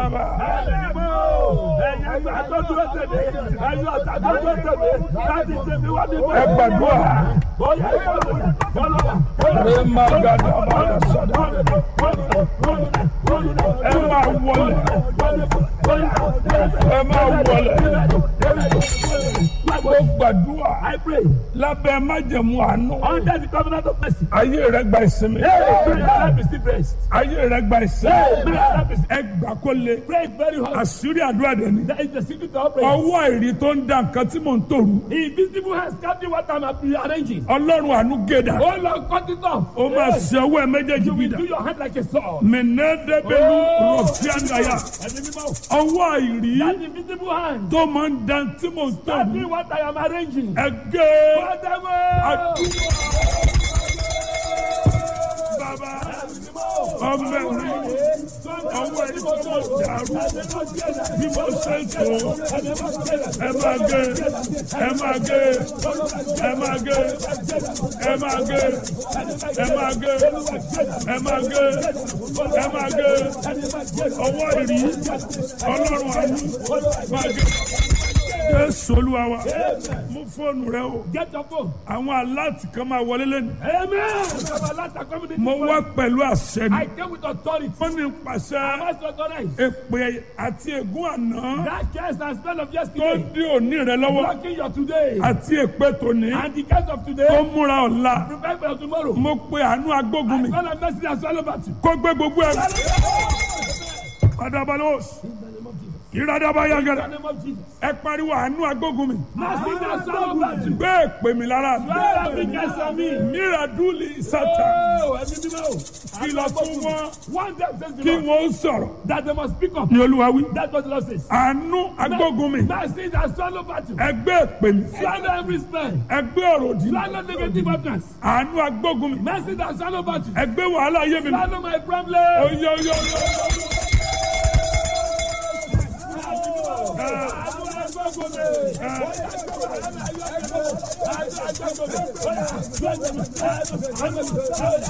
bàbá. ẹ gbàdúrà. ẹ máa gàdá bàbá sọdọ. ẹ máa wọlé. ẹ máa wọlé. mo gbàdúrà I pray lábẹ́ májẹ̀mú àánú. under the covenant of mercy. ayé rẹ gba ìsinmi. Pray that receive rest. ayé rẹ gba ìsinmi. Pray that receive ẹ gbà kó le. Pray very hard. àṣírí àdúrà dẹ̀ ni. That is the secret of prayer. ọwọ́ àìrí tó ń da nǹkan tí mò ń tòru. Invisible hands captain what I'm arranging. ọlọ́run àánú gédà. Oh Lord, cut it off. ó máa ṣe ọwọ́ ẹ méjèèjì You will bìdà. do your hand like a sword. mẹ̀nẹ́dẹ́gbẹ̀lú Oh. rọ̀fíàndàyà. Ẹni mímọ́. ọwọ́ àìrí That invisible hand tó máa ń da tí mò ń captain tòru. what I am arranging. ẹgẹ́ Whatever. àdúrà. bàbá ọmọ ẹ̀rí ọwọ́ ẹ̀rí tó mọ̀ dàrú bí mo ṣe ń tó ẹ máa gé ẹ máa gé ẹ máa gé ẹ máa gé ẹ máa gé ẹ máa gé ẹ máa gé ọwọ́ ìrí ọlọ́run àánú máa gé. Jésù olúwa wa mú fóònù rẹ o Get your phone. àwọn aláàtì kan máa wọlé lẹ́nu Amen. Baba, let the community mo wá work. pẹ̀lú àṣẹ ni I came with authority. wọ́n ní pàṣẹ Must authorize. èpè àti ègún àná That curse and spell of tó yesterday. dí òní rẹ lọ́wọ́ Blocking your today. àti èpè tòní And the curse of tó today. múra ọ̀la Prepare for tomorrow. mo pe àánú agbógun mi God have mercy and swallow back you. kó gbé gbogbo ẹ̀ adabalos ìradaba In the yagara name of Jesus. ẹ pariwo àánú agbógun mi Mercy and swallow back you. gbé èpè mi lára Swallow every curse on me. míradúlì sátà Oh, ẹni mímọ́. kìlọ̀ fún wọn One day says the kí Lord wọ́n sọ̀rọ̀ that they must speak up. ní olúwa wí That's what the Lord says. àánú agbógun mi Mercy and swallow back you. ẹ gbé èpè mi Swallow every spell. ẹ gbé ọ̀rọ̀ òdì mi Swallow negative utterance. àánú agbógun mi Mercy and swallow back you. ẹ gbé wàhálà ayé mi mi Swallow my problem. oyè oyè oyè.